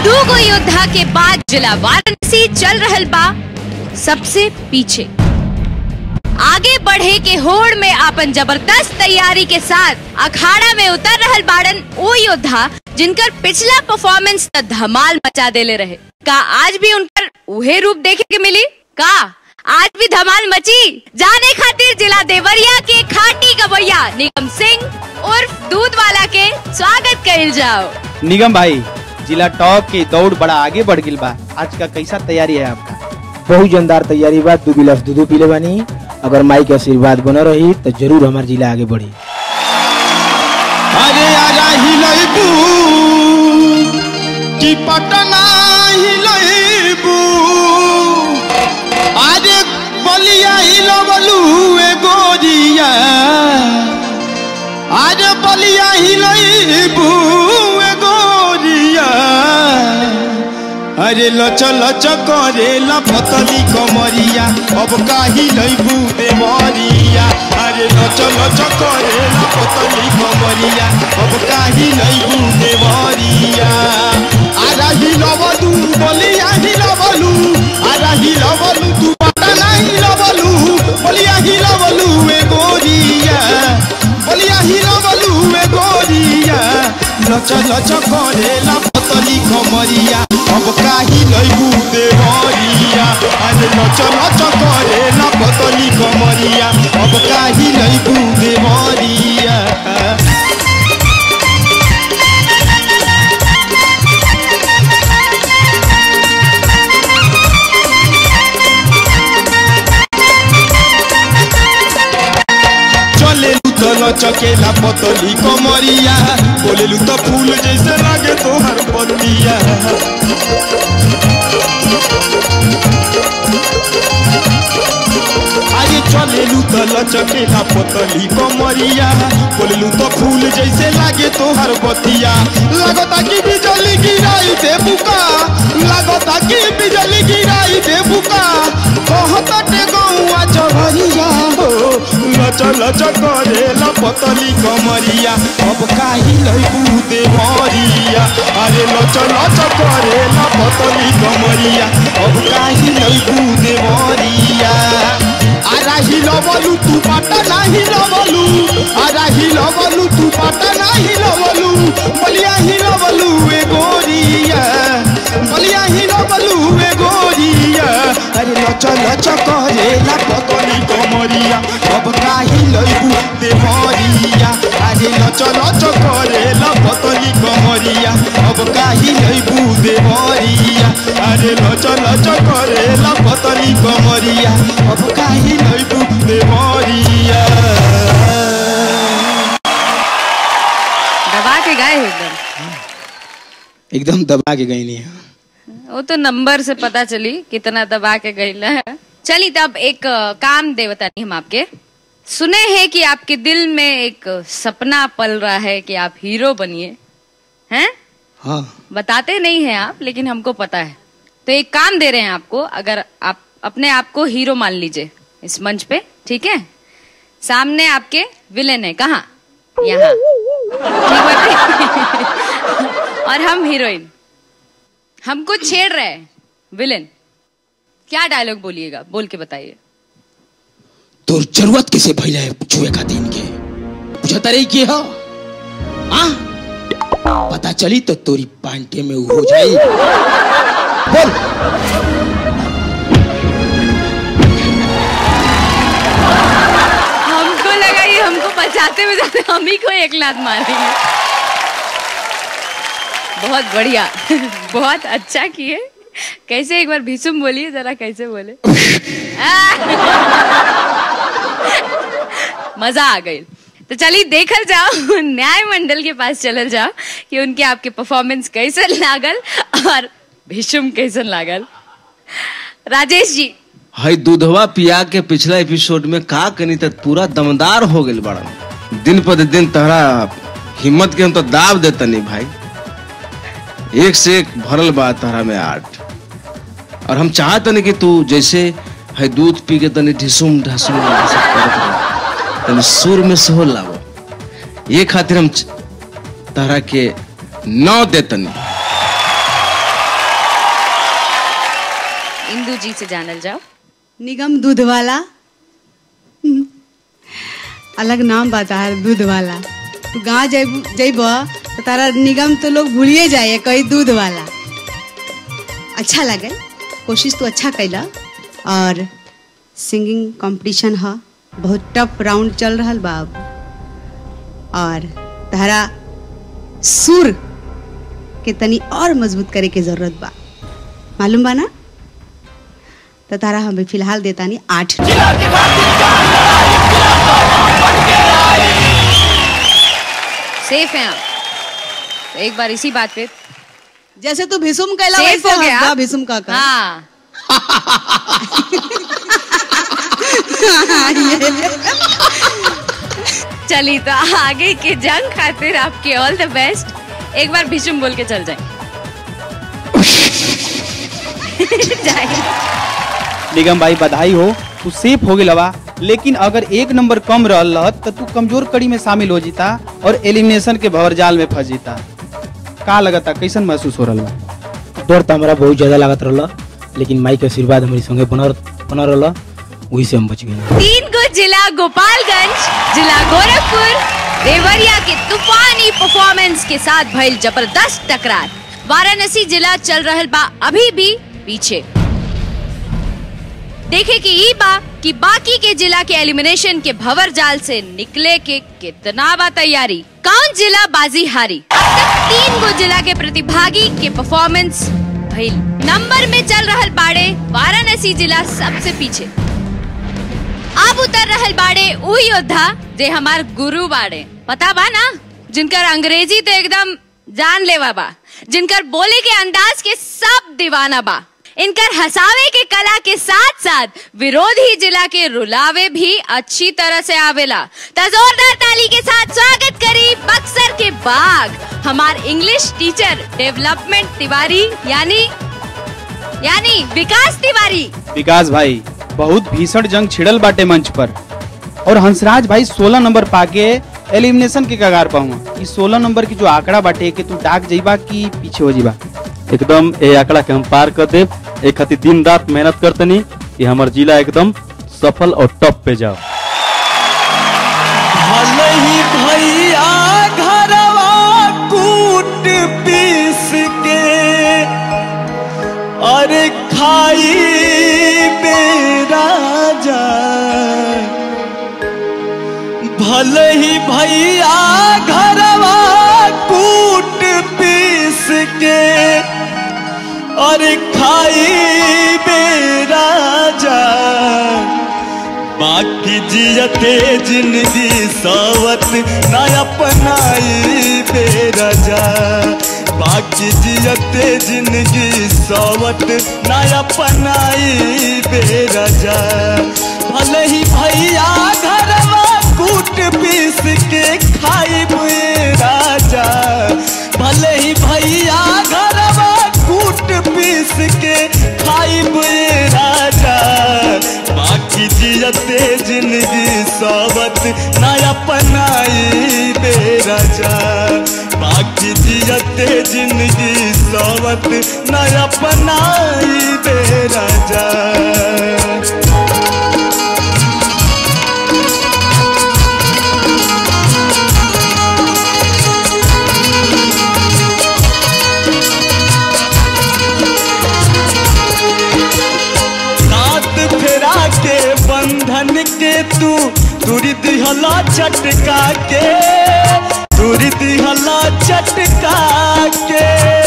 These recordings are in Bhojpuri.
दू गो योद्धा के बाद जिला वाराणसी चल रहल बा सबसे पीछे आगे बढ़े के होड़ में अपन जबरदस्त तैयारी के साथ अखाड़ा में उतर रहल बाड़न वो योद्धा जिनकर पिछला परफॉर्मेंस त धमाल मचा देले रहे का आज भी उनकर उहे रूप देखे के मिली का आज भी धमाल मची जाने खातिर जिला देवरिया के खाटी गवैया निगम सिंह उर्फ दूध वाला के स्वागत कइल जाओ निगम भाई जिला टॉप के दौड़ बड़ा आगे बढ़ गिल बा आज का कैसा तैयारी है आपका बहुत जानदार तैयारी बा दू गिलास दूधो पीले बानी अगर माई के आशीर्वाद बना रही तो जरूर हमार जिला आगे बढ़ी अरे आजा हिलैबू कि पटना हिलैबू अरे बलिया हिलबलू ए गोरिया अरे बलिया हिलैबू ए गोरिया अरे लच लच करे लपतली कमरिया अब काही लैबू देवरिया अरे लच लच करे लपतली कमरिया अब काही लैबू देवरिया आरा हिलबलू बलिया हिलबलू आरा हिलबलू तू पटना हिलबलू बलिया हिलबलू ए गोरिया बलिया हिलबलू ए गोरिया लच लच करे लपतली कमरिया अब काही लैबू देवरिया अरे लच लच करे लपतली कमरिया अब काही लैबू देवरिया चलेलू तो लचकेला पतली कमरिया बोलेलू तो फूल जैसे लागे तोहर पतिया आगे चलेलू तो लचकेला पतली कमरिया बोलेलू तो फूल जैसे लागे तोहर बतिया लगता कि बिजली गिराई दे बुका लगता कि बिजली गिराई दे बुका कहत टे गौआ चढ़िया हो लच लच करे लपतली कमरिया अब काही लैबू देवरिया अरे लच लच करे लपतली कमरिया अब काही लैबू देवरिया आरा हिलबलू तू पटना हिलबलू आरा हिलबलू तू पटना हिलबलू बलिया हिलबलू ए गोरिया बलिया हिलबलू ए गोरिया अरे लच लच करे लपतली कमरिया अब काही लैबू देवरिया अरे लच लच करे लपतली कमरिया अब काही लैबू देवरिया अरे लच लच करे लपतली कमरिया अब काही लैबू देवरिया दबा के गाए हो एकदम एकदम दबा के गई नहीं वो तो नंबर से पता चली कितना दबा के गईला है चलिए तब एक अ, काम दे बतानी हम आपके सुने हैं कि आपके दिल में एक सपना पल रहा है कि आप हीरो बनिए हैं हाँ बताते नहीं हैं आप लेकिन हमको पता है तो एक काम दे रहे हैं आपको अगर आप अपने आप को हीरो मान लीजिए इस मंच पे ठीक है सामने आपके विलेन है कहाँ यहाँ ठीक बात है? और हम हीरोइन हमको छेड़ रहे हैं विलेन क्या डायलॉग बोलिएगा बोल के बताइए तो जरूरत किसे भैया है छुए का दिन के बुझता रही की हो हाँ पता चली तो तोरी पांटे में हो जाई बोल हमको लगा ये हमको बचाते बचाते हम ही को एक लात मारेंगे बहुत बढ़िया बहुत अच्छा किए कैसे एक बार भीषुम बोलिए जरा कैसे बोले मजा आ गई तो चलिए देखल जाओ न्याय मंडल के पास चलल जाओ कि उनके आपके परफॉर्मेंस कैसन लागल और भीषुम कैसन लागल राजेश जी हई दूधवा पिया के पिछला एपिसोड में का कनी तक पूरा दमदार हो गइल बड़ा दिन पर दिन तहरा हिम्मत के हम तो दाब देतनी भाई एक से एक भरल बा तहरा में आर्ट और हम चाहतनी कि तू जैसे है दूध पी के तनी ढिसुम ढासुम ऐसे करत रह। तनी सुर में से हो लावो ये खातिर हम च- तहरा के नौ देतनी सिंधु जी से जानल जाओ निगम दूध वाला हम्म, अलग नाम बता है दूध वाला तू गाँव जब जब तो तारा निगम तो लोग भूलिए जाए कहीं दूध वाला अच्छा लगे कोशिश तो अच्छा कैला और सिंगिंग कंपटीशन है बहुत टफ राउंड चल रहा बा अब। और तारा सुर के तनी और मजबूत करे के जरूरत बा मालूम बा ना तो तारा हमें फिलहाल देता नहीं आठ सेफ हैं आप तो एक बार इसी बात पे जैसे तू भीसुम कहला सेफ वैसे हो गया हंसदा भीसुम का का हाँ चलिए तो आगे के जंग खातिर आपके ऑल द बेस्ट एक बार भीषुम बोल के चल जाए जाए निगम भाई बधाई हो तू सेफ हो गया लेकिन अगर एक नंबर कम रहल रहत तो तू कमजोर कड़ी में शामिल हो जीता और एलिमिनेशन के भंवर जाल में फंस जीता का लगता कैसन महसूस हो रहा बा डर तो हमारा बहुत ज्यादा लागत रहला लेकिन माई के आशीर्वाद हमारी संगे बनल बनल रहला वही से हम बच गए तीन को जिला गोपालगंज जिला गोरखपुर देवरिया के तूफानी परफॉर्मेंस के साथ भइल जबरदस्त टकरार वाराणसी जिला चल रहल बा अभी भी पीछे देखे कि ई बा कि बाकी के जिला के एलिमिनेशन के भवर जाल से निकले के कितना बा तैयारी कौन जिला बाजी हारी अब तक तीन गो जिला के प्रतिभागी के परफॉर्मेंस भइल नंबर में चल रहल बाड़े वाराणसी जिला सबसे पीछे अब उतर रहल बाड़े उ योद्धा जे हमार गुरु बाड़े पता बा ना जिनकर अंग्रेजी तो एकदम जान लेवा बा जिनकर बोले के अंदाज के सब दीवाना बा इनकर हसावे के कला के साथ साथ विरोधी जिला के रुलावे भी अच्छी तरह से आवेला त जोरदार ताली के साथ स्वागत करी बक्सर के बाग हमार इंग्लिश टीचर डेवलपमेंट तिवारी यानी यानी विकास तिवारी विकास भाई बहुत भीषण जंग छिड़ल बाटे मंच पर और हंसराज भाई 16 नंबर पाके एलिमिनेशन के कगार पाऊंगा इस 16 नंबर की जो आंकड़ा बाटे कि तू डाक जाइबा कि पीछे हो जाइबा एकदम ए आंकड़ा के हम पार कर देव एक खातिर दिन रात मेहनत करतनी कि हमार जिला एकदम सफल और टॉप पे जाओ भले ही भैया घरवा कूट पीस के अरे खाई बेरा जा भले ही भैया घरवा कूट पीस के अरे खाई बेरा जा बाकी जियते जिंदगी सावत ना अपनाई बेरा जा बाकी जियते जिंदगी सावत ना अपनाई बेरा जा भले ही भैया घरवा कूट पीस के खाई राजा भले ही भैया घरवा कूट पीस के खाई राजा बाकी जियते जिंदगी सावत ना अपनाई बेराजा बाकी जियते जिंदगी सावत ना अपनाई बेराजा सात फेरा के बंधन के तू दूरी दिहला चटका के दूरी दिहला चटका के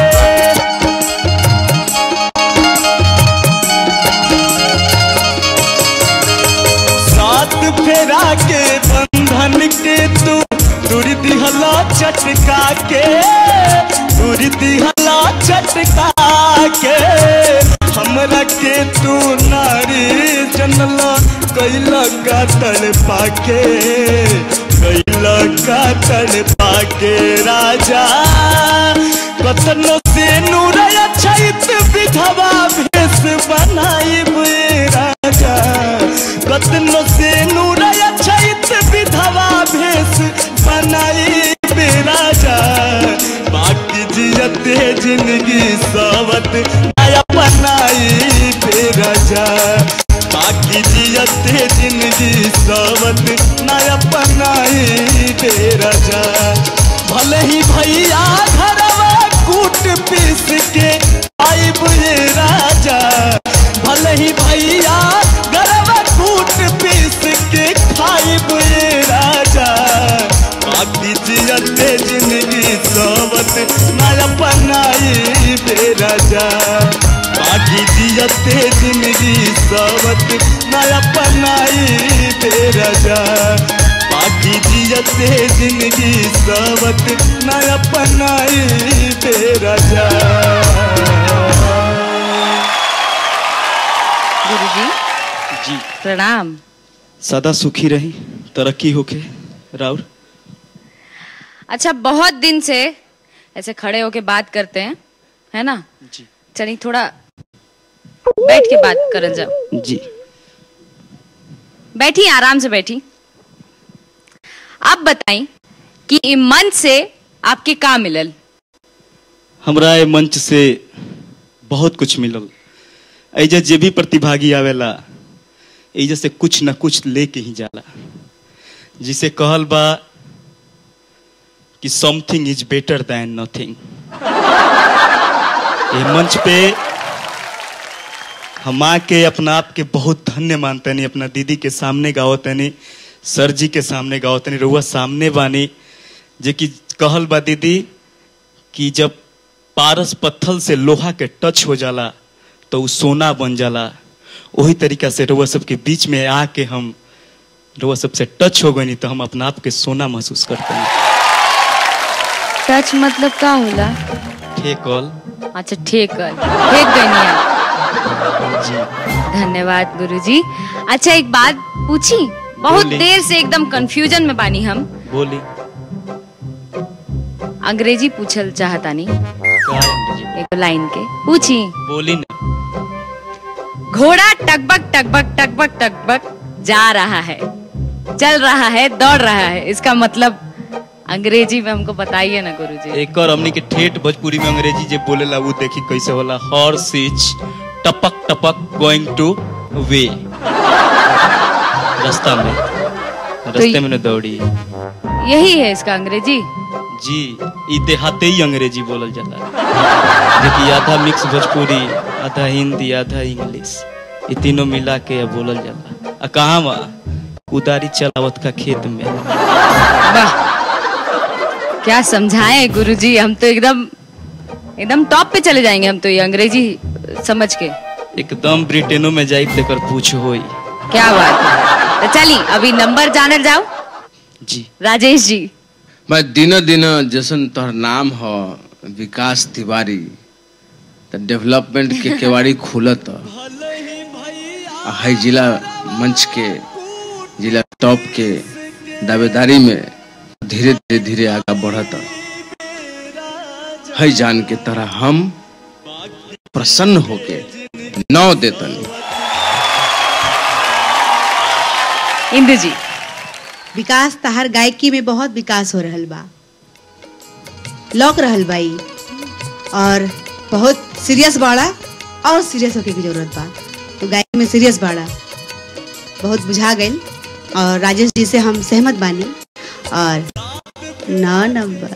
सात फेरा के बंधन के तू दूरी दिहला चटका के दूरी दिहला चटका के हमरा के तू नारी जनला कैला का तड़ पाके कैला का तड़ पाके राजा कतनो से नूरया छैत विधवा भेष बनाई राजा कतनो से नूरया छैत विधवा भेष बनाई राजा बाकी जियते जिंदगी सावत नया बनाई बेरा राजा बाकी जियते जिंदगी सबत नया बनाई बे राजा भले ही भैया घरवा कूट पीस के आई बुझे राजा भले ही भैया घरवा कूट पीस के खाई बुझे राजा बाकी जियते जिंदगी सबत नया बनाई बे राजा बाकी जियते जिंदगी सबत नया बनाई बे राजा बाकी जियते जिंदगी सबत नया बनाई बे राजा गुरुजी जी प्रणाम सदा सुखी रही तरक्की होके राउर अच्छा बहुत दिन से ऐसे खड़े होके बात करते हैं है ना जी चलिए थोड़ा बैठ के बात करल जाओ जी बैठी आराम से बैठी आप बताई कि ई मंच से आपके का मिलल हमरा ए मंच से बहुत कुछ मिलल ऐजा जे भी प्रतिभागी आवेला ऐजा से कुछ न कुछ लेके ही जाला जिसे कहल बा कि something is better than nothing ये मंच पे हम आके अपना आप के बहुत धन्य मानतनी अपना दीदी के सामने गावतनी सर जी के सामने गावतनी रउआ सामने बानी जे कि कहल बा दीदी कि जब पारस पत्थल से लोहा के टच हो जाला तो उ सोना बन जाला वही तरीका से रउआ सबके बीच में आके हम रउआ सबसे टच हो गई तो हम अपना आप के सोना महसूस करते हैं टच मतलब का होला ठीक कॉल अच्छा ठीक है ठीक गई आप जी धन्यवाद गुरुजी अच्छा एक बात पूछी बहुत बोली। देर से एकदम कंफ्यूजन में बानी हम बोली अंग्रेजी पूछल चाहतानी का अंग्रेजी? एक लाइन के पूछी बोली ना घोड़ा टकबक टकबक टकबक टकबक जा रहा है चल रहा है दौड़ रहा है इसका मतलब अंग्रेजी में हमको बताइए ना गुरुजी एक और हमनी के ठेठ भोजपुरी में अंग्रेजी जे बोलेला वो देखी कैसे होला हॉर्स इज टपक टपक गोइंग टू वे रास्ता में रास्ते में न दौड़ी यही है इसका अंग्रेजी जी ई देहाते ही अंग्रेजी बोलल जाला देखिए आधा मिक्स भोजपुरी आधा हिंदी आधा इंग्लिश ये तीनों मिला के बोलल जाला आ कहाँ बा उदारी चलावत का खेत में वाह क्या समझाए गुरुजी हम तो एकदम एकदम टॉप पे चले जाएंगे हम तो ये अंग्रेजी समझ के एकदम ब्रिटेनो में जाई तेकर पूछ होई क्या बात है तो चलिए अभी नंबर जानल जाओ जी राजेश जी मैं दिन दिन जैसन तोहर नाम हो विकास तिवारी तो डेवलपमेंट के केवाड़ी खुलत आ है जिला मंच के जिला टॉप के दावेदारी में धीरे धीरे धीरे आगे बढ़त है जान के तरह हम प्रसन्न होके नौ देतन इंदु जी विकास तहार गायकी में बहुत विकास हो रहल बा लौक रहल बा ई और बहुत सीरियस बाड़ा और सीरियस होके की जरूरत बा तो गायकी में सीरियस बाड़ा बहुत बुझा गई और राजेश जी से हम सहमत बानी और नौ नंबर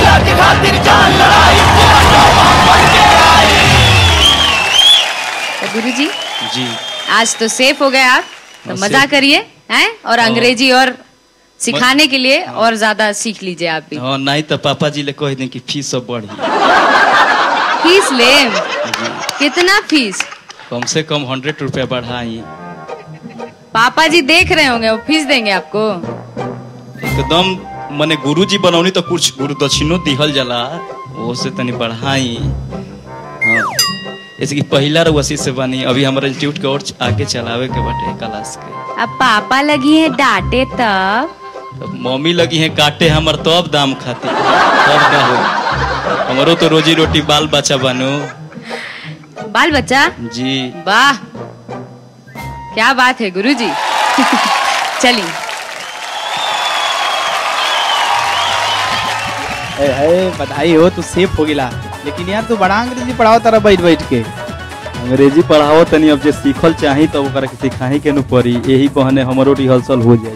तो गुरु जी जी आज तो सेफ हो गए आप तो हाँ, मजा safe। करिए हैं और अंग्रेजी और सिखाने के लिए और ज्यादा सीख लीजिए आप भी हाँ नहीं तो पापा जी ले कह दें कि फीस सब बढ़ी फीस ले कितना फीस कम से कम हंड्रेड रुपया बढ़ाई पापा जी देख रहे होंगे वो फीस देंगे आपको एकदम मने गुरु जी बनौनी तो कुछ गुरु दक्षिणो दिहल जाला वो से तनी बढ़ाई हाँ जैसे कि पहला रउसी से बनी अभी हमारा इंस्टीट्यूट के और आगे चलावे के बाटे क्लास के अब पापा लगी है डांटे तब तो मम्मी लगी है काटे हमर तब दाम खाती तब का हो हमारो तो रोजी रोटी बाल बच्चा बनो बाल बच्चा जी वाह क्या बात है गुरुजी चलिए ए, है बधाई हो तू सेफ हो गिला लेकिन यार तू बड़ा अंग्रेजी पढ़ाओ तारा बैठ बैठ के अंग्रेजी पढ़ाओ तनी अब जे सीखल चाही तब ओकरा के सिखाही के नु पड़ी यही बहाने हमरो रिहर्सल हो जाए